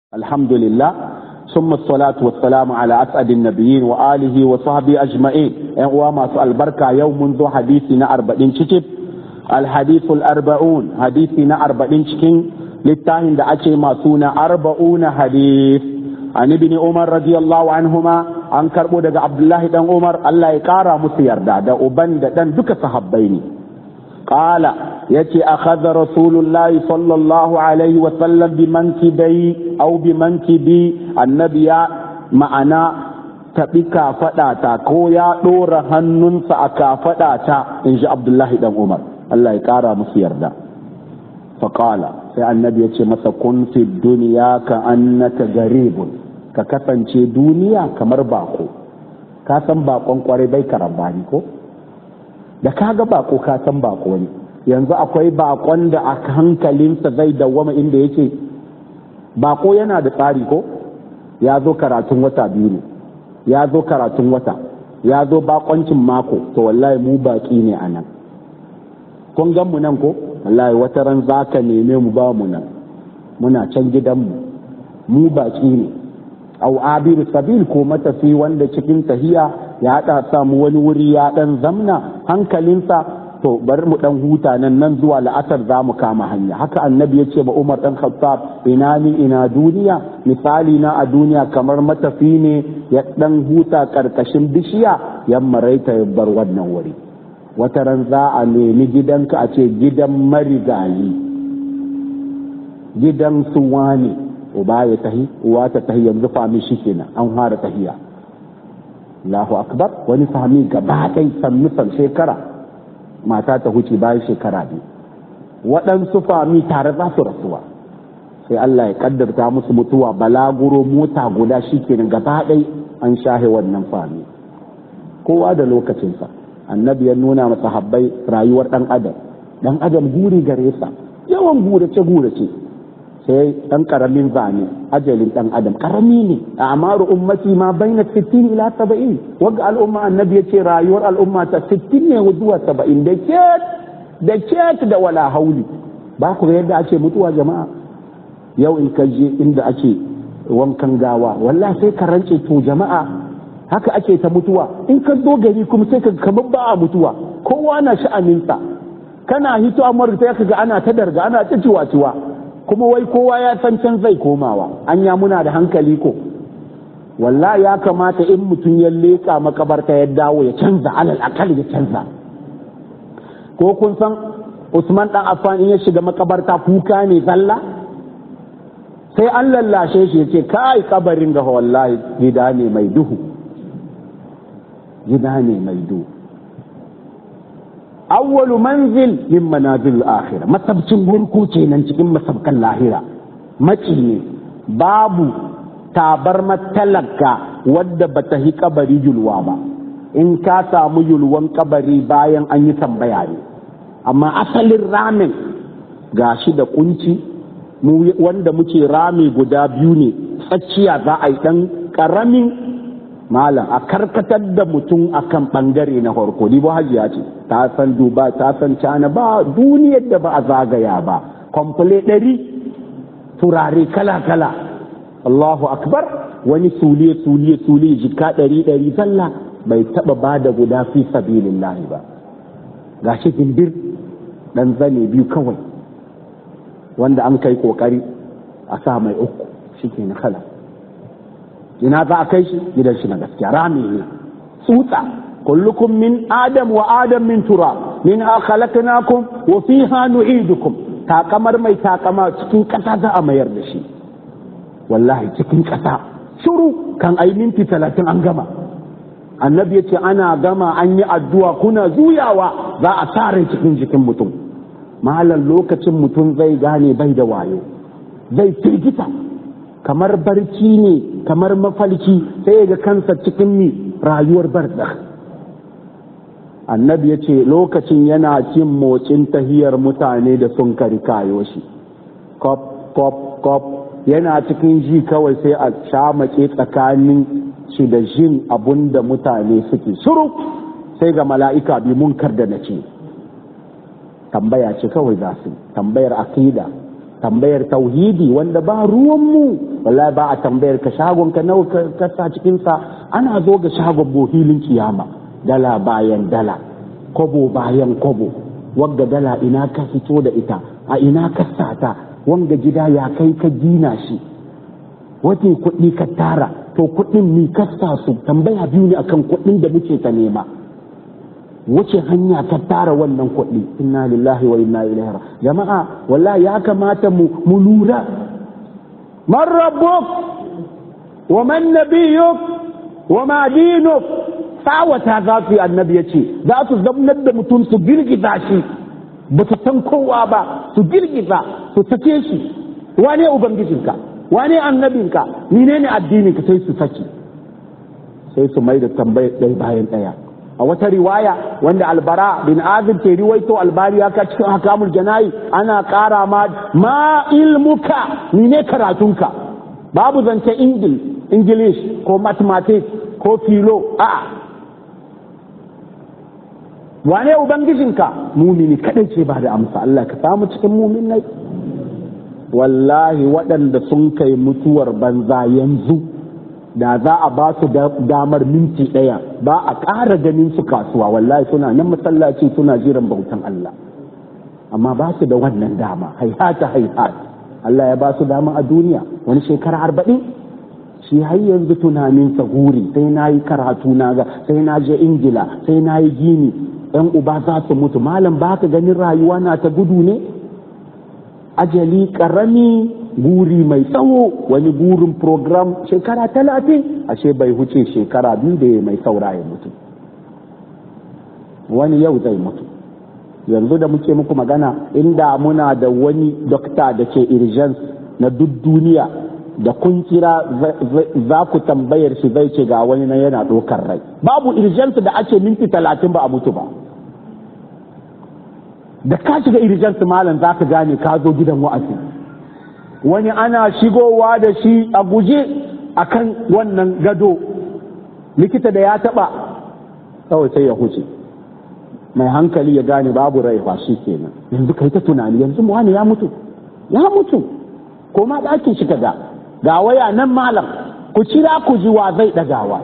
الحمد لله ثم الصلاة والسلام على أسعد النبيين وآله وصحبه أجمعين وما سؤال بركة يوم منذ حديثنا أربعين شكب الحديث الأربعون حديثنا أربعين شكين للتاهن دا أشي ما سونا أربعون حديث عن ابن عمر رضي الله عنهما an karbo daga Abdullahi dan Umar Allah ya kara musu yarda da uban da dan duka sahabbai ne qala yace akhadha rasulullah sallallahu alaihi wa sallam bi mankibai aw bi mankibi annabi ya ma'ana tabi kafada ta ko ya dora hannunsa a kafada ta inji Abdullahi dan Umar Allah ya kara musu yarda faqala sai annabi yace masa kun fi dunya ka annaka garibun ka kasance duniya kamar bako ka san bakon kwarai bai karambani ko da ka ga bako ka san bako ne yanzu akwai bakon da a hankalinsa zai dawwama inda yake bako yana da tsari ko ya zo karatun wata biyu ne ya zo karatun wata ya zo bakoncin mako to wallahi mu baki ne a nan kun gan mu nan ko wallahi wata ran za ka neme mu ba mu nan muna can gidanmu mu baki ne au abir sabil ko matafi wanda cikin tahiya ya haɗa samu wani wuri ya ɗan zamna hankalinsa to bari mu ɗan huta nan nan zuwa la'asar za mu kama hanya haka annabi ya ce ba umar ɗan khattab ina ni ina duniya misali na a duniya kamar matafi ne ya ɗan huta ƙarƙashin bishiya ya maraita ya bar wannan wuri wata ran za a nemi gidanka a ce gidan marigayi gidan suwa ne uba ya tahi uwa ta tahi yanzu fami shi kenan an fara tahiya Allahu akbar wani fami gaba ɗai sannu san shekara mata ta huce bayan shekara biyu waɗansu fami tare za su rasuwa sai Allah ya kaddarta musu mutuwa balaguro mota guda shi kenan gaba ɗai an shahe wannan fami kowa da lokacinsa annabi ya nuna masa habbai rayuwar ɗan adam ɗan adam guri gare sa yawan gurace gurace sai ɗan ƙaramin zane ajalin ɗan adam ƙarami ne a amaru ummati ma baina 60 ila 70 wagga al'umma annabi ya ce rayuwar al'umma ta 60 ne zuwa 70 da ket da ket da wala hauli ba ku yadda ake mutuwa jama'a yau in ka je inda ake wankan gawa wallahi sai ka rance to jama'a haka ake ta mutuwa in ka zo gari kuma sai ka kamar ba a mutuwa kowa na sha'aninsa kana hito amurka sai ka ga ana ta darga ana ta ciwa-ciwa kuma wai kowa ya san can zai komawa anya muna da hankali ko wallahi ya kamata in mutum ya leƙa makabarta ya dawo ya canza alal akal ya canza ko kun san Usman dan Affan in ya shiga makabarta kuka ne zalla sai an lallashe shi yace kai kabarin ga wallahi gida ne mai duhu gida ne mai duhu awwalu manzil min manazil akhira masabcin gurku kenan cikin masabkan lahira maci ne babu tabar matalaka wadda bata hi kabari yulwa ba in ka samu yulwan kabari bayan an yi tambaya ne amma asalin ramin gashi da kunci mu wanda muke rami guda biyu ne tsakiya za a yi dan karamin malam a karkatar da mutum akan bangare na farko ni ba hajiya ce ta san duba ta san cana ba duniyar da ba a zagaya ba kwamfule ɗari turare kala kala Allahu akbar wani suliye suliye suliye jika ɗari ɗari zalla bai taɓa ba da guda fi sabilillahi ba gashi gindir ɗan zane biyu kawai wanda an kai ƙoƙari a sa mai uku shi ke na kala ina za a kai shi gidan shi na gaskiya rami ne tsutsa kullukum min adam wa adam min tura min khalaqnakum wa fiha nu'idukum takamar mai takama cikin kasa za a mayar da shi wallahi cikin kasa shuru kan ai minti talatin an gama annabi ya ce ana gama an yi addu'a kuna zuyawa za a tare cikin jikin mutum malam lokacin mutum zai gane bai da wayo zai firgita kamar barci ne kamar mafalki sai ga kansa cikin mi rayuwar barda annabi ya ce lokacin yana cin motsin tahiyar mutane da sun kari kayo shi kop kop kop yana cikin ji kawai sai a shamake tsakanin shi da jin abun da mutane suke shiru sai ga mala'ika bi munkar da na ce tambaya ce kawai za su tambayar akida tambayar tauhidi wanda ba ruwanmu wallahi ba a tambayar ka shagon ka nawa ka sa cikin sa ana zo ga shagon bohilin kiyama dala bayan dala kobo bayan kobo wagga dala ina ka fito da ita a ina ka sata wanga gida ya kai ka gina shi wata kuɗi ka tara to kuɗin ni ka sa su tambaya biyu ne akan kuɗin da muke ta nema wace hanya ka tara wannan kuɗi inna lillahi wa inna ilaihi jama'a wallahi ya kamata mu mu lura man rabbuk wa man nabiyyuk wa ma dinuk tsawata za su yi annabi ya ce za su zamnar da mutum su girgiza shi ba su san kowa ba su girgiza su sake shi wane ubangijinka wane annabinka menene addininka sai su saki sai su mai da tambayar ɗaya bayan ɗaya a wata riwaya wanda albara bin azib ke riwaito albari ya cikin hakamul janayi ana ƙara ma ma ilmuka ne karatunka babu zance ingil english ko mathematics ko filo a wane ubangijinka mumini kadai ce ba da amsa Allah ka samu cikin muminai wallahi waɗanda sun kai mutuwar banza yanzu da za a ba su damar minti ɗaya ba a ƙara ganin su kasuwa wallahi suna nan masallaci suna jiran bautan Allah amma ba su da wannan dama haihata haihat Allah ya ba su dama a duniya wani shekara arba'in shi har yanzu tunaninsa guri sai na yi karatu na ga sai na je ingila sai na yi gini yan uba za su mutu malam ba ka ganin rayuwa na ta gudu ne ajali karami guri mai tsawo wani gurin program shekara talatin ashe bai huce shekara biyu da mai saura ya mutu wani yau zai mutu yanzu da muke muku magana inda muna da wani dokta da ke urgence na duk duniya da kun kira za ku tambayar shi zai ce ga wani na yana ɗaukar rai babu urgence da ake minti talatin ba a mutu ba da ka shiga urgence malam za ka gane ka zo gidan wa'azi wani ana shigowa da shi a guje akan wannan gado likita da ya taɓa kawai sai ya huce mai hankali ya gane babu rai ba shi kenan yanzu kai ta tunani yanzu wani ya mutu ya mutu ko ma ɗakin shi ga ga waya nan malam ku cira ku ji wa zai ɗagawa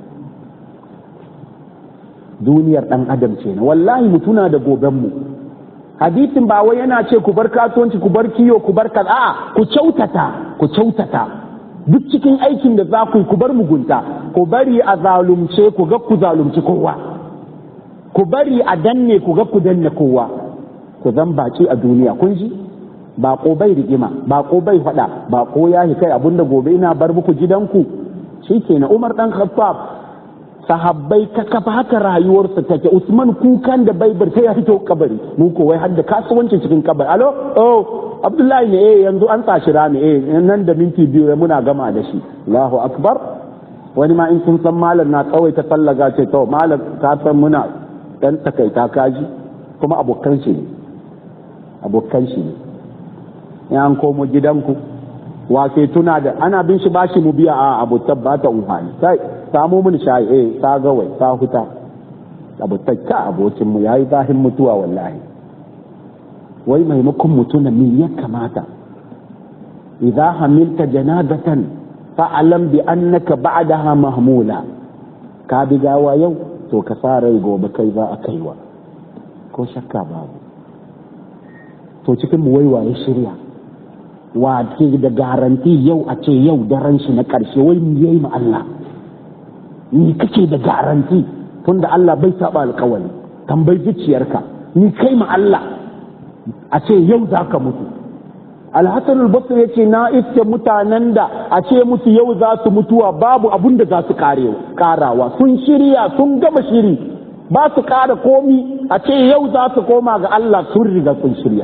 duniyar ɗan adam ce na wallahi mu tuna da gobenmu hadisin ba wai yana ce ku bar kasuwanci ku bar kiyo ku bar kaza a ku kyautata ku kyautata duk cikin aikin da za ku yi ku bar mugunta ku bari a zalumce ku ga ku zalunci kowa ku bari a danne ku ga ku danne kowa ku zan baki a duniya kun ji bako bai rigima bako bai faɗa bako ya kai abinda gobe ina bar muku gidanku shikenan Umar dan Khattab sahabbai ka kafa haka rayuwarsa take Usman kukan da bai bar sai ya fito kabari mu ko wai har da kasuwanci cikin kabari alo oh Abdullahi ne eh yanzu an tsashi rami eh nan da minti biyu muna gama da shi Allahu akbar wani ma in sun san malam na kawai ta tallaga ce to malam ka san muna dan takaita kaji kuma abokan shi ne abokan shi ne in an komo gidanku wa sai tuna da ana bin shi bashi mu biya a abu tabbata umhani sai samu mun shayi eh ta gawai ta huta abu takka abokin mu yayi zahin mutuwa wallahi wai maimakon mutuna me ya kamata idza hamilta janazatan fa'alam bi annaka ba'daha mahmula ka bi gawa yau to ka sa rai gobe kai za a kaiwa ko shakka babu to cikin mu waiwaye shirya wa ke da garanti yau a ce yau daren shi na ƙarshe wai mu yayi ma Allah ni kake da garanti tunda Allah bai saba alƙawari tambayi zuciyarka ni kai ma Allah a ce yau za ka mutu alhassan albasir ya ce na iske mutanen da a ce musu yau za su mutuwa babu abun da za su karawa sun shirya sun gama shiri ba su kara komi a ce yau za su koma ga Allah sun riga sun shirya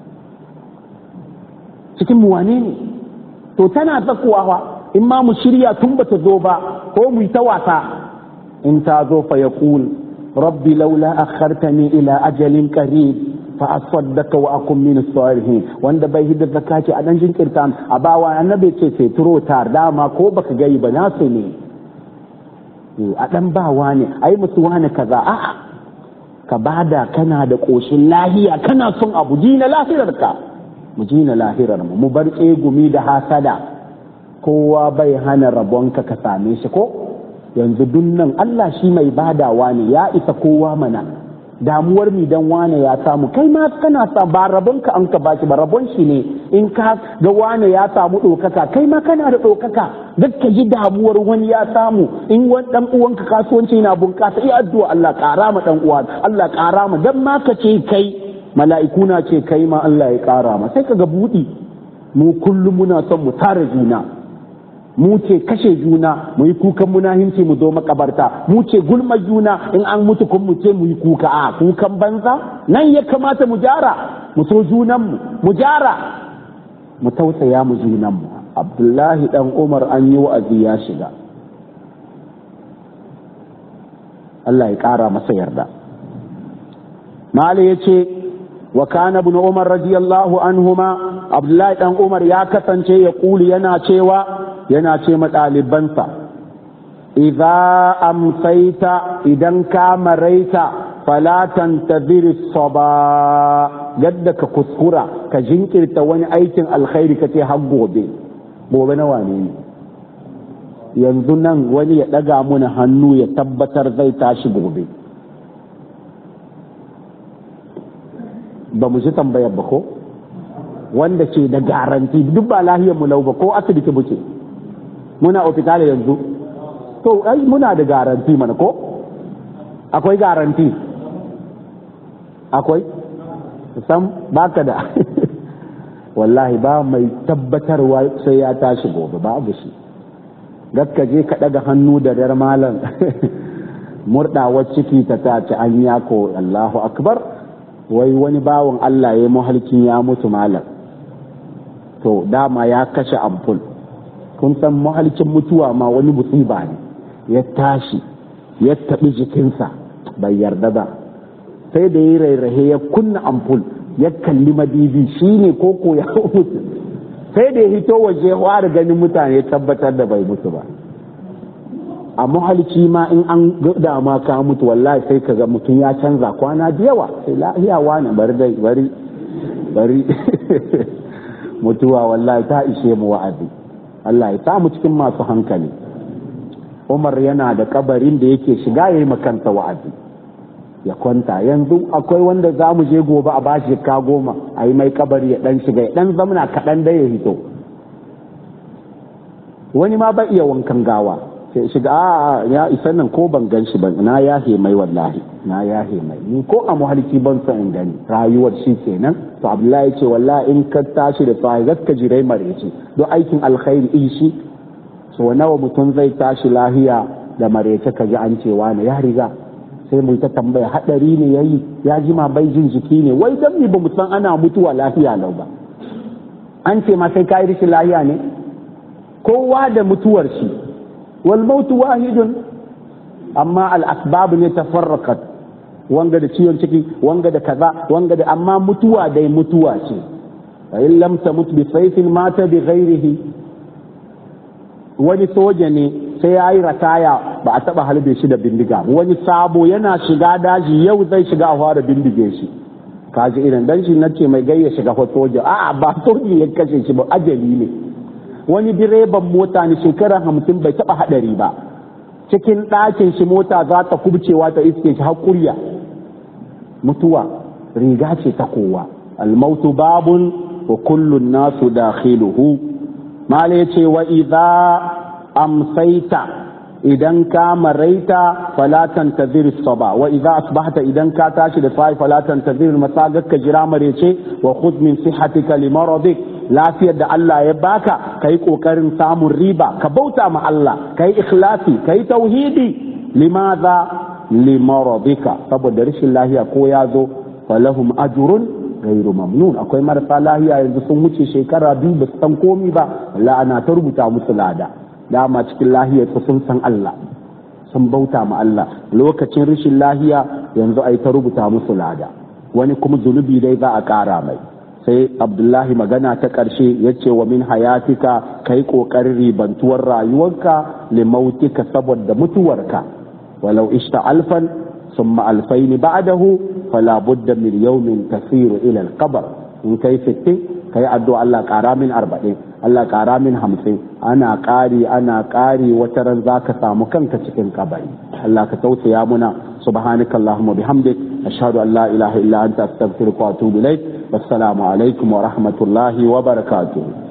cikin mu wane ne to tana tsakuwa in ma mu shirya tun bata zo ba ko mu yi ta wasa in ta zo fa yaqul rabbi laula akhartani ila ajalin qarib fa asaddaka wa akun min salihin wanda bai hidda zakati a dan jinkirta a bawa annabi ce sai turo tar dama ko baka gai ba nasu ne a dan bawa ne ai musu wani kaza a'a ka bada kana da koshin lahiya kana son abu dina lafiyarka mu jina lahirar mu mu bar tsegumi da hasada kowa bai hana rabonka ka same shi ko yanzu dunnan Allah shi mai badawa ne ya isa kowa mana damuwar mi dan wane ya samu kai ma kana sa ba rabonka an ka bashi ba rabon shi ne in ka ga wane ya samu ɗaukaka kai ma kana da ɗaukaka duk ka ji damuwar wani ya samu in wani dan uwanka kasuwanci na bunƙasa iya addu'a Allah ƙara ma dan uwa Allah ƙara ma dan ma ka ce kai mala'iku na ce kai ma Allah ya ƙara ma sai ka ga buɗi mu kullum muna son mu tara juna mu ce kashe juna mu yi kukan munahinci mu zo makabarta mu ce gulma juna in an mutu kun mu ce mu yi kuka a kukan banza nan ya kamata mu jara mu so junanmu mu jara mu tausaya mu junanmu abdullahi dan umar an yi wa'azi ya shiga Allah ya ƙara masa yarda mali ya ce wa kana ibn umar radiyallahu anhuma abdullahi dan umar ya kasance ya kuli yana cewa yana ce ɗalibansa idza amsaita idan ka maraita fala tantazir saba yadda ka kuskura ka jinkirta wani aikin alkhairi ka ce har gobe gobe na wane ne yanzu nan wani ya ɗaga muna hannu ya tabbatar zai tashi gobe ba mu ji tambayar ba ko wanda ke da garanti duk ba lahiyar mu lau ba ko asibiti muke muna ofital yanzu to ai muna da garanti mana ko akwai garanti akwai sam baka da wallahi ba mai tabbatarwa sai ya tashi gobe babu shi gaska je ka daga hannu da dar malam murdawar ciki ta tace an yako Allahu akbar wai wani bawan Allah ya muhalkin ya mutu malam to dama ya kashe ampul kun san mahalcin mutuwa ma wani musiba ne ya tashi ya taɓi jikinsa bai yarda ba sai da ya rairahe ya kunna ampul ya kalli madibi shi ne koko ya mutu sai da ya hito waje da ganin mutane ya tabbatar da bai mutu ba a mahalci ma in an gada ma ka mutu wallahi sai ka ga mutum ya canza kwana da yawa sai lahiya wani bari dai bari bari mutuwa wallahi ta ishe mu wa'azi Allah ya samu cikin masu hankali Umar yana da kabarin da yake shiga ya yi makanta wa'azi ya kwanta yanzu akwai wanda za mu je gobe a bashi ka goma a yi mai kabari ya dan shiga ya dan zamana kaɗan da ya hito wani ma ba iya wankan gawa sai shiga a ya isa nan ko ban gan shi ban na yahe mai wallahi na yahe mai ni ko a muhalki ban son in gani rayuwar shi kenan to abdullahi ce wallahi in ka tashi da sahi gaska jirai marece don aikin alkhairi in shi so nawa mutum zai tashi lahiya da marece ka ji an cewa ne ya riga sai mu ta tambaya hadari ne yayi ya jima bai jin jiki ne wai dan ba mu san ana mutuwa lafiya lau ba an ce ma sai kai rishin lahiya ne kowa da mutuwar shi wal mautu wahidun amma al asbab ne tafarraqat wanga da ciwon ciki wanga da kaza wanga da amma mutuwa dai mutuwa ce fa in lam tamut bi sayfin mata bi ghairihi wani soja ne sai ya yi rataya ba a taba halbe shi da bindiga wani sabo yana shiga daji yau zai shiga a fara bindige shi kaji irin dan shi nace mai gayya shiga fa soja a'a ba soji ya kashe shi ba ajali ne wani direban mota ne shekara hamsin bai taba hadari ba cikin ɗakin shi mota za ta kubcewa ta iske shi hakuriya mutuwa riga ce ta kowa almautu babun wa kullun nasu dakhiluhu mala yace wa idza amsaita idan ka maraita fala tantazir saba wa idza asbahta idan ka tashi da sai fala tantazir masagak ka jira marece wa khudh min sihhatika li maradik lafiyar da Allah ya baka kai kokarin samun riba ka bauta ma Allah kai ikhlasi kai tauhidi limadha li maradika saboda rashin lahiya ko ya zo falahum ajrun gairu mamnun akwai marasa lahiya yanzu sun wuce shekara biyu ba su san komi ba Allah ana ta rubuta musu lada dama cikin lahiyar sun san Allah sun bauta ma Allah lokacin rashin lahiya yanzu ai ta rubuta musu lada wani kuma zunubi dai za a ƙara mai sai abdullahi magana ta ƙarshe ya ce wa min hayatika kai ƙoƙarin ribantuwar rayuwarka limautika saboda mutuwarka walau ishta alfan ثم ألفين بعده فلا بد من يوم تسير إلى القبر إن كي ستي kai addu'a Allah ƙara min arba'in Allah ƙara min hamsin ana ƙari ana ƙari wata ran za ka samu kanka cikin kabari Allah ka tausaya muna subhanaka allahumma bihamdik ashhadu an la ilaha illa anta astaghfiruka wa atubu ilaik wassalamu alaikum wa rahmatullahi wa barakatuh